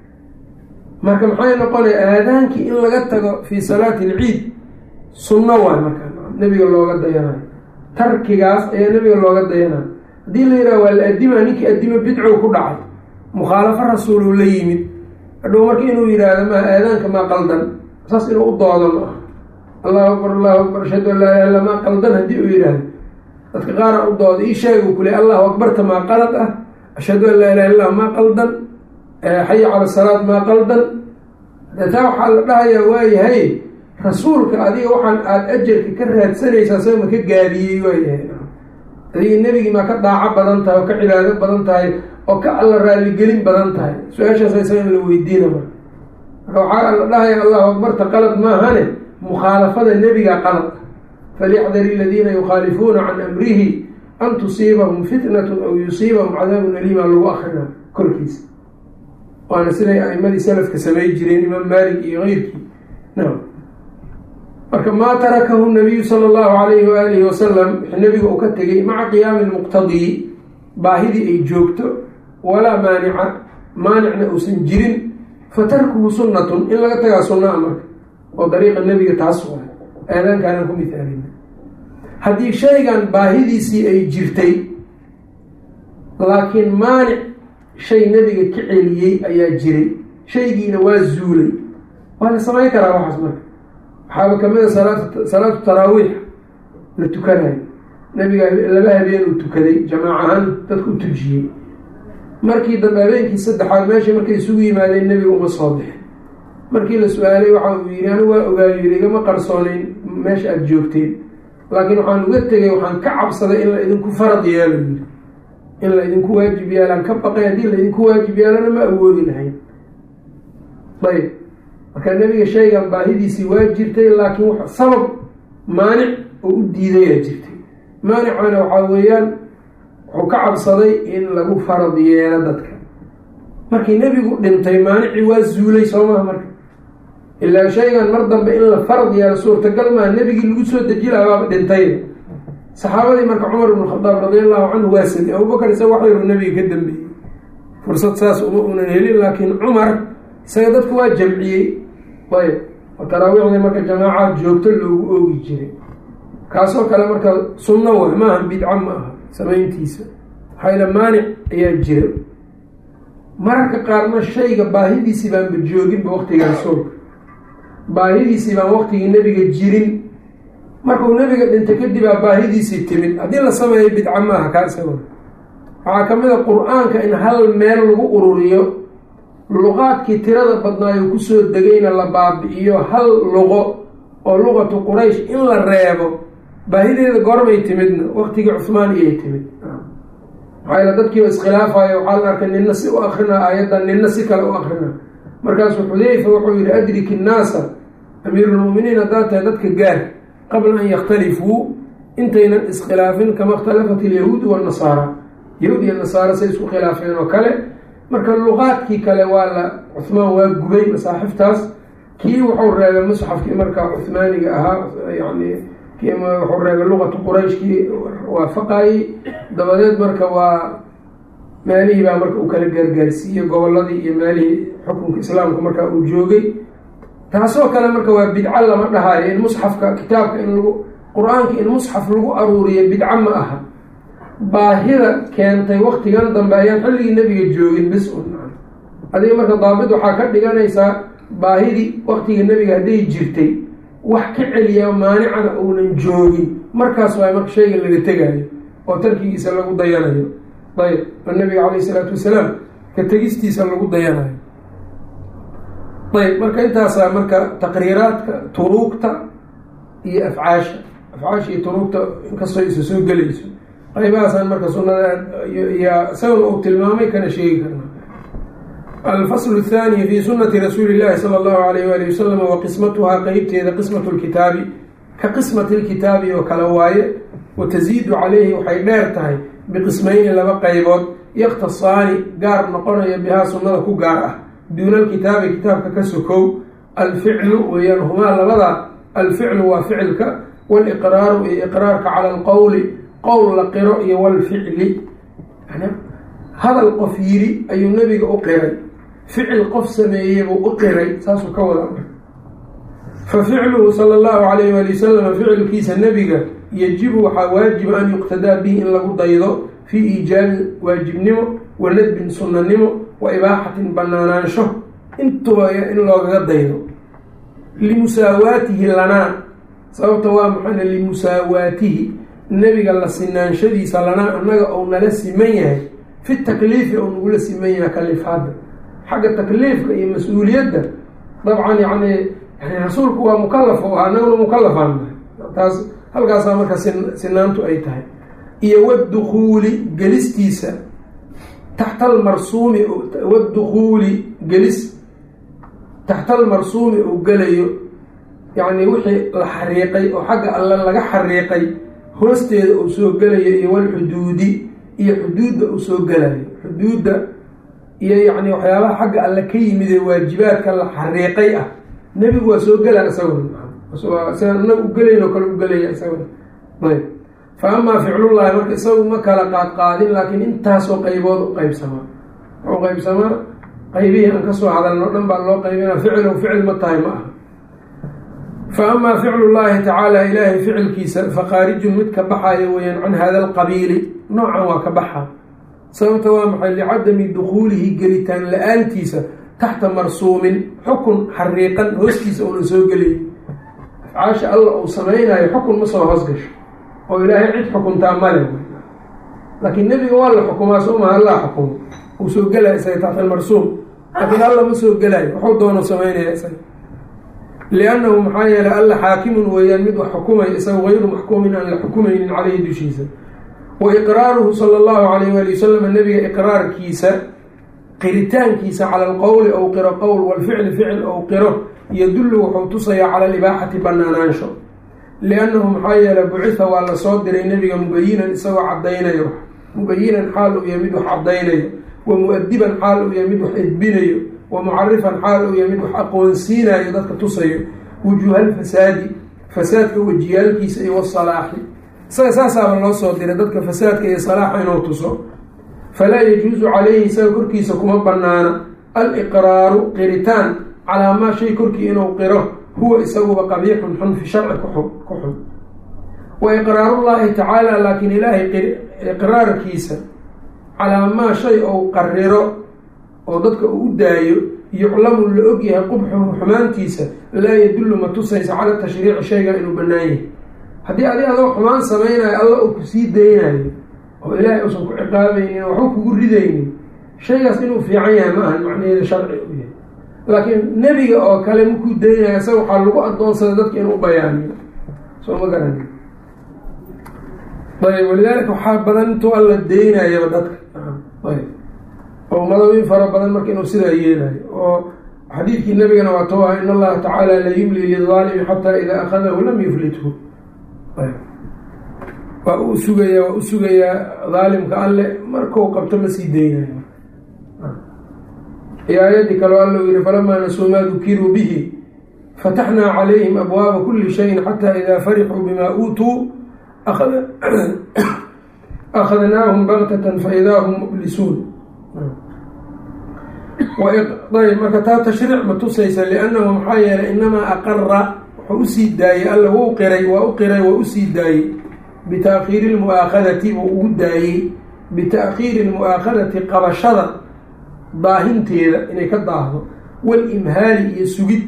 marka maxay noqonaya aadaankii in laga tago fii salaati alciid sunno waay markaa nebiga looga dayanayo tarkigaas ayaa nebiga looga dayanayo haddii la yidhaha waa la addimaa ninkii addimo bidcow ku dhacay mukhaalafo rasuuluu la yimid hadhow marka inuu yidhaahdo maa aadaanka maa qaldan saas inuu u doodo ma aha allahu akbar allahu akbar ashhadu an laa ilaha illa maa qaldan haddii uu yidhaahdo dadka qaara u dooda ii sheega u kule allahu akbarta maa qalad ah ashhadu an laa ilaha illah maa qaldan xaya cala salaad maa qaldan taa waxaa la dhahayaa waayahay rasuulka adiga waxaan aada ajarka ka raadsanaysaa sama ka gaabiyey waayahay adiga nebigii maa ka daaco badan tahay oo ka cibaado badan tahay oo ka alla raaligelin badan tahay su-aashaas isaga in la weydiina marka marka waxaa la dhahaya allahu akbarta qalad maahane mukhaalafada nebigaa qalad falyaxdari aladiina yukhaalifuuna can amrihi an tusiibahum fitnatu aw yusiibahum cadaabun aliima lagu akrina korkiisa waana siday aimadii salafka samay jireen imaam maalik iyo keyrkii nam marka maa tarakahu nabiyu sala allahu alayhi waalihi wasalam wixii nabiga uu ka tegay maca qiyaami lmuqtadii baahidii ay joogto walaa maanica maanicna uusan jirin fa tarkuhu sunnatun in laga tagaa sunnaa marka oo dariiqa nebiga taas waa aadaankaanaan ku mithaalina haddii shaygan baahidiisii ay jirtay laakiin maanic shay nebiga ka celiyey ayaa jiray shaygiina waa zuulay waa la samayn karaa waxaas marka waxaaba kamid a salaat salaatu taraawiix la tukanayo nebiga laba habeen uu tukaday jamaac ahaan dadku u tujiyey markii dambe habeenkii saddexaad meeshii markay isugu yimaadeen nebiga uma soo bixin markii la su-aalay waxa uu yidhi anigu waa ogaayo yidhi igama qarsooneyn meesha aada joogteen laakiin waxaan uga tegay waxaan ka cabsaday in la idinku farad yeelo yidhi in la idinku waajib yaalaan ka baqay haddii la idinku waajib yaalana ma awoodi lahayn ayb marka nebiga shaygan baahidiisii waa jirtay laakiin sabab maanic oo u diidayaa jirtay maanicana waxaa weeyaan wuxuu ka cabsaday in lagu farad yeelo dadka markii nebigu dhintay maanicii waa zuulay soo maha marka ilaa shaygan mar dambe in la farad yeelo suurtagal maaha nebigii lagu soo deji laha baaba dhintayda saxaabadii marka cumar ibn khadaab radi allahu canhu waa samey abubakar isaga wax yaru nebiga ka dambeeyey fursad saas uma unan helin laakiin cumar isaga dadku waa jamciyey ayb oo taraawiixdii marka jamaacaad joogto loogu oogi jiray kaasoo kale marka sunno wa maaha bidca ma aha samayntiisa maxayla maanic ayaa jira mararka qaarna shayga baahidiisii baanba jooginba waqtiga rasuulka baahidiisii baan waqtigii nebiga jirin markuu nebiga dhintay kadibaa baahidiisii timid haddii la sameeyo bidca maaha kaa isago waxaa ka mid a qur-aanka in hal meel lagu ururiyo luqaadkii tirada badnaayo kusoo degayna la baabi-iyo hal luqo oo luqatu quraysh in la reebo baahideeda goormay timidna waqtigii cuhmaan iyay timid maxaa dadkiiba iskhilaafayo waxaa la arkay nina si u akrinaa aayaddan nina si kale u akrinaa markaasuu xudeyfa wuxuu yihi adrik innaasa amiirulmuminiin haddaad tahay dadka gaar qabla an yakhtalifuu intaynan iskhilaafin kama ikhtalafat ilyahuudu wanasaara yahuud iyo nasaara say isku khilaafeen oo kale marka luqaadkii kale waa la cuhmaan waa gubay masaaxiftaas kii wuxuu reebay musxafkii markaa cuhmaaniga ahaa yani wuxuu reebay luqatu qurayshkii waafaqayey dabadeed marka waa meelihii baa marka uu kala gaargaarsiiyey goboladii iyo meelihii xukunka islaamka markaa uu joogay taasoo kale marka waa bidco lama dhahayo in musxafka kitaabka in lagu qur-aanka in musxaf lagu aruuriyo bidco ma aha baahida keentay waktigan dambe ayaan xilligii nebiga joogin bis un adiga marka daabid waxaa ka dhiganaysaa baahidii waktiga nebiga hadday jirtay wax ka celiya maanicana uunan joogin markaas waa marka shayga laga tegayo oo tarkigiisa lagu dayanayo ayb oo nabiga calayh isalaatu wasalaam ka tegistiisa lagu dayanayo ayb marka intaasaa marka taqriiraadka turuugta iyo afcaasha afcaasha iyo turuugta inkastoo isa soo gelayso qaybahaasaan marka sunada yaa isagana uu tilmaamay kana sheegi karna alfasl الthani fi sunati rasuuli اllahi salى اllahu alayh wali wasalam wa qismatuhaa qeybteeda qismat lkitaabi ka qismati lkitaabi oo kale waaye wa taziidu calayhi waxay dheer tahay biqismayni laba qaybood yakhtasaani gaar noqonaya bihaa sunnada ku gaar ah duuna alkitaabi kitaabka ka sokow alficlu weeyaan humaa labada alficlu waa ficilka waliqraaru iyo iqraarka cala alqowli qowl la qiro iyo walficli hadal qof yiri ayuu nebiga u qiray ficil qof sameeyey buu u qiray saasuu ka wada fa ficluhu sala allahu calayh waali wasalam ficilkiisa nebiga yajibu waxaa waajiba an yuqtadaa bihi in lagu daydo fii iijaabi waajibnimo wa nadbin sunnanimo wa ibaaxatin banaanaansho intuba in loogaga daydo limusaawaatihi lanaa sababta waa maxana limusaawaatihi nebiga la sinaanshadiisa lanaa annaga ou nala siman yahay fi takliifi ou nagula siman yahay kalifaadda xagga takliifka iyo mas-uuliyadda dabcan yani yani rasuulku waa mukalaf oo anaguna mukalafaan taas halkaasaa marka sinaantu ay tahay iyo wadukuuli gelistiisa taxta almarsuumi wadukuuli gelis taxta almarsuumi uu gelayo yacni wixii la xariiqay oo xagga alle laga xariiqay hoosteeda uu soo gelayo iyo walxuduudi iyo xuduudda uu soo gelayo xuduudda iyo yacni waxyaabaha xagga alle ka yimid ee waajibaadka la xariiqay ah nebigu waa soo gelaa isaguna sida inagu ugelayn oo kale u gelaya isaguna ayb fa amaa ficlullaahi marka isagu ma kala qaadqaadin laakiin intaasoo qaybood u qeybsamaa wuxuu qeybsamaa qaybihii aan kasoo hadalno o dhan baa loo qaybina ficlow ficil ma tahay ma aha fa amaa ficlu llaahi tacaala ilaahay ficilkiisa fakhaarijun mid ka baxayo weeyaan can hada alqabiili noocan waa ka baxa sababta waa maxay licadami dukhuulihi gelitaan la-aantiisa taxta marsuumin xukun xariiqan hoostiisa uuna soo gelay afcaasha alla uu samaynayo xukun ma soo hoos gasho oo ilaahay cid xukuntaa male laakiin nebiga waa la xukumaa soo maha allaa xukumo uu soo gelaya isaga taxta almarsuum laakiin alla ma soo gelayo waxuu doono samaynaya isaga liannahu maxaa yeelay alla xaakimun weeyaan mid wax xukumay isaga hayru maxkuumin aan la xukumaynin caleyhi dushiisa wa iqraaruhu sala allahu alayh waali wasalam nebiga iqraarkiisa qiritaankiisa cala alqowli ow qiro qowl walficli ficil ow qiro yadullu wuxuu tusayaa cala alibaaxati banaanaansho liannahu maxaa yeelay bucitha waa la soo diray nebiga mubayinan isagoo caddaynayo mubayinan xaal uu yahay mid wax caddaynayo wa mu-adiban xaal uu yahay mid wax edbinayo wa mucarifan xaal uu yahay mid wax aqoonsiinayo dadka tusayo wujuuhalfasaadi fasaadka wejiyaalkiisa iyo wasalaaxi isaga saasaaba loo soo diray dadka fasaadka iyo salaaxa inuu tuso falaa yajuusu calayhi isaga korkiisa kuma banaana aliqraaru qiritaan calaa maa shay korkii inuu qiro huwa isaguba qabiixun xun fi sharci ku xun wa iqraarullaahi tacaala laakiin ilaahay iqraarkiisa calaa maa shay ou qariro oo dadka uu u daayo yuclamu la og yahay qubxuhu xumaantiisa laa yadullu ma tusaysa cala tashriici shayga inuu bannaan yahay haddii adi adoo xumaan samaynayo alla uu kusii daynayo oo ilaahay uusan ku ciqaabaynin waxba kugu ridaynin shaygaas inuu fiican yahay ma ahan macnaheeda sharci u yahay laakiin nebiga oo kale makuu daynayo isaga waxaa lagu adoonsada dadka inuu bayaaniyo soo ma garani ayb walidaalika waxaa badan intuu alla daynayaba dadka ayb oo madawin fara badan marka inuu sidaa yeelayo oo xadiidkii nabigana waa too ah in allaha tacaala la yumli lidaalimi xataa idaa akhadahu lam yuflithu waa u sugayaa waa u sugayaa daalimka alle markuu qabto ma sii daynayo iyo aayadii kaleo alla u yihi falamaa nasuu maa dukiruu bihi fataxnaa calayhim abwaaba kuli shayin xataa idaa farixuu bimaa uutuu akhadnaahum baktatan faidaa hum mublisuun ayb marka taa tashriic ma tusaysa liannahu maxaa yeelay inamaa aqara wuxuu usii daayey alla wuu qiray waa u qiray waa usii daayey bitaakiiri lmu'aakhadati buu ugu daayey bita'khiiri lmu'aakhadati qabashada daahinteeda inay ka daahdo walimhaali iyo sugid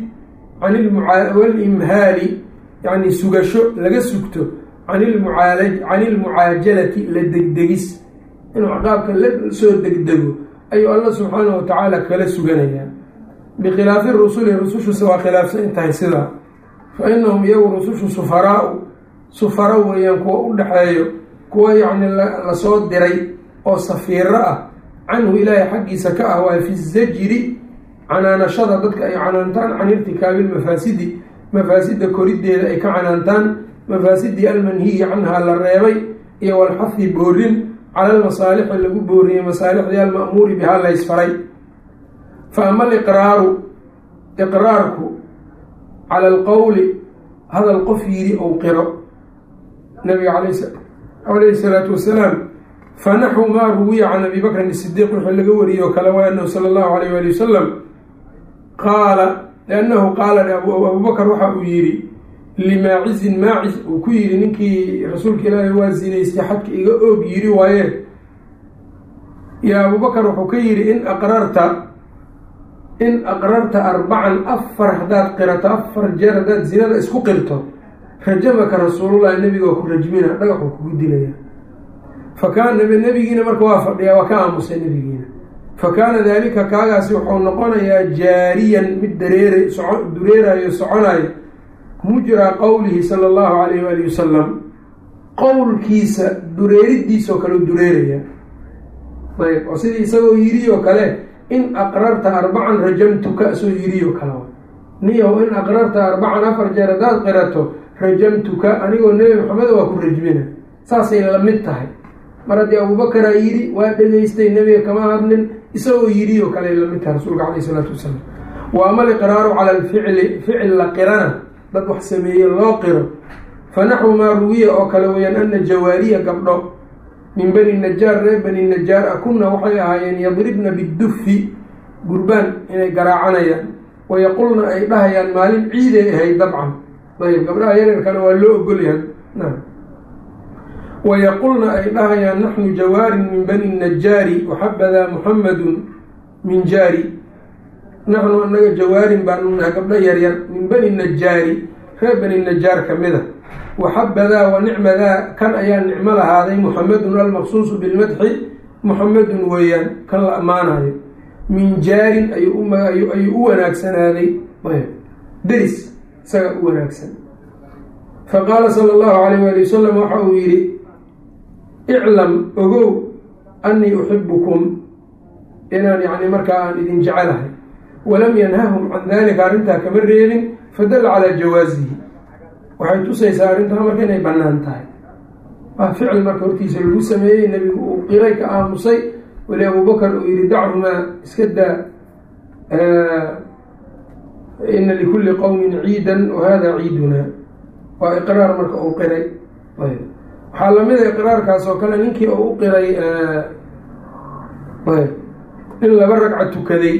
walimhaali yani sugasho laga sugto can ilmucaajalati la degdegis inuu ciqaabka la soo degdego ayuu alla subxaanahu watacaala kala suganayaa bikhilaafi rusuli rusushusa waa khilaafsan intahay sidaa fa inahum iyagu rusushu sufaraau sufara weeyaan kuwa u dhexeeyo kuwa yacni lasoo diray oo safiiro ah canhu ilaahay xaggiisa ka ah waa fi zajri canaanashada dadka ay canaantaan can irtikaabi lmafaasidi mafaasidda koriddeeda ay ka canaantaan mafaasidii almanhiyi canhaa la reebay iyo walxahi boorin cala almasaalixi lagu booriyey masaalixdii alma'muuri bihaa laysfaray fa ama aliqraaru iqraarku cala alqowli hadal qof yidhi ou qiro nabiga calayhi salaatu wasalaam fanaxwu maa ruwiya can abi bakrin isidiiq wuxuu laga wariyey oo kale waa anahu sala allahu alayh waali wasalam qaala liannahu qaala abubakar waxa uu yidhi limaacizin maacis uu ku yidhi ninkii rasuulka ilaahay waa zinaystay xadka iga oog yidhi waaye yaa abubakar wuxuu ka yidhi in aqrarta in aqrarta arbacan afar haddaad qirato afar jeer haddaad zinada isku qirto rajamaka rasuulullahi nebiga ku rajmina dhagaxuu kugu dilaya fakaana nebigiina marka waa fadhiyaa waa ka aamusay nebigiina fa kaana daalika kaagaasi wuxuu noqonayaa jaariyan mid dareeray soco dureerayo soconayo mujraa qowlihi sala allahu calayh waali wasalam qowlkiisa dureeridiisoo kale u dureeraya ayb oo sidii isagoo yidhi oo kale in aqrarta arbacan rajamtuka soo yidhi oo kale niyahow in aqrarta arbacan afar jeer haddaad qirato rajamtuka anigoo nebi maxamed waa ku rajmina saasay la mid tahay mar haddii abuubakaraa yidhi waa dhegaystay nebiga kama hadlin isagoo yidhi oo kale la mid tahay rasuulka caleyh isalaatu wasalaam wa ama aliqraaru cala alficli ficil la qirana dad wax sameeye loo qiro fa naxwu maa ruwiya oo kale weyaan ana jawaariya gabdho min bani najaar reer bani najaar a kunna waxay ahaayeen yadribna bidufi gurbaan inay garaacanayaan wayaqulna ay dhahayaan maalin ciiday ahayd dabcan ayb gabdhaha yareerkana waa loo ogolyahay wayaqulna ay dhahayaan naxnu jawaarin min bani najaari waxabadaa muxamadun min jaari naxnu anaga jawaarin baanu nahay gabdho yaryar min bani najaari reer bani najaar kamida waxabadaa wa nicmadaa kan ayaa nicmo lahaaday muxamedun almaqsuusu bilmadxi muxamedun weeyaan kan la ammaanayo min jaarin ayuu u wanaagsanaaday deris isaga u wanaagsan faqaala sala allahu alayh waali wasalam waxa uu yidhi iclam ogow annii uxibukum inaan yani markaa aan idin jecelahay walam yanhahum can dalika arrintaa kama reebin fadalla calaa jawaasihi waxay tusaysaa arrintaa marka inay bannaan tahay waa ficil marka hortiisa lagu sameeyey nebigu uu qiray ka aamusay weli abubakar uu yihi dachumaa iska daa ina likulli qowmin ciidan wahada ciiduna waa iqraar marka uu qiray waxaa lamida iqraarkaas oo kale ninkii uu u qiray in laba ragca tukaday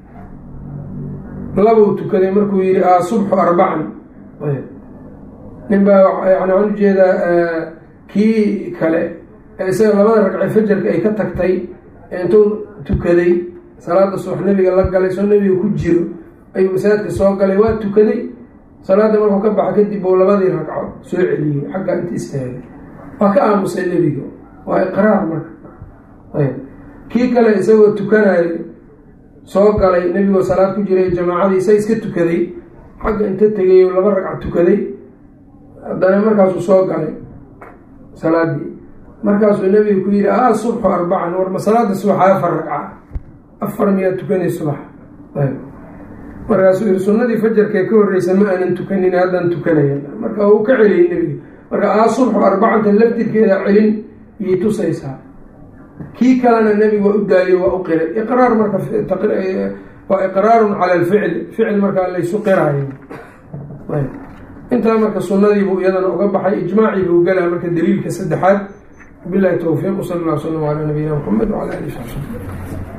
labuu tukaday markuu yihi a subxu arbacan nin baa yani waxaan ujeedaa kii kale ee isaga labada ragce fajarka ay ka tagtay intuu tukaday salaada subax nebiga la galay soo nebiga ku jiro ayuu masaajidka soo galay waa tukaday salaada markuu ka baxa kadib uu labadii ragco soo celiyey xagga inta istaagay waa ka aamusay nebiga waa iqraar marka ayb kii kale isagoo tukanayo soo galay nebigoo salaad ku jiray jamaacadii isa iska tukaday xagga inta tegay laba ragca tukaday haddana markaasuu soo galay salaadii markaasuu nebiga ku yihi a subxu arbacan war ma salaada subaxa afar ragca afar miyaa tukanay subax ayb markaasuu yihi sunnadii fajarkee ka horreysa ma aanan tukanin haddaan tukanaya marka uu ka celiyey nebiga marka aa subxu arbacanta laftirkeeda celin iyay tusaysaa kii kalena nebiga waa u daayey waa u qiray iqraar marka waa iqraarun cala alficl ficil markaa laysu qiraayo intaa marka sunadiibuu iyadana uga baxay ijmaacii buu galaa marka daliilka saddexaad bilahi towfiiq sal lla slam ala nabiyina mxamed wala ali sabi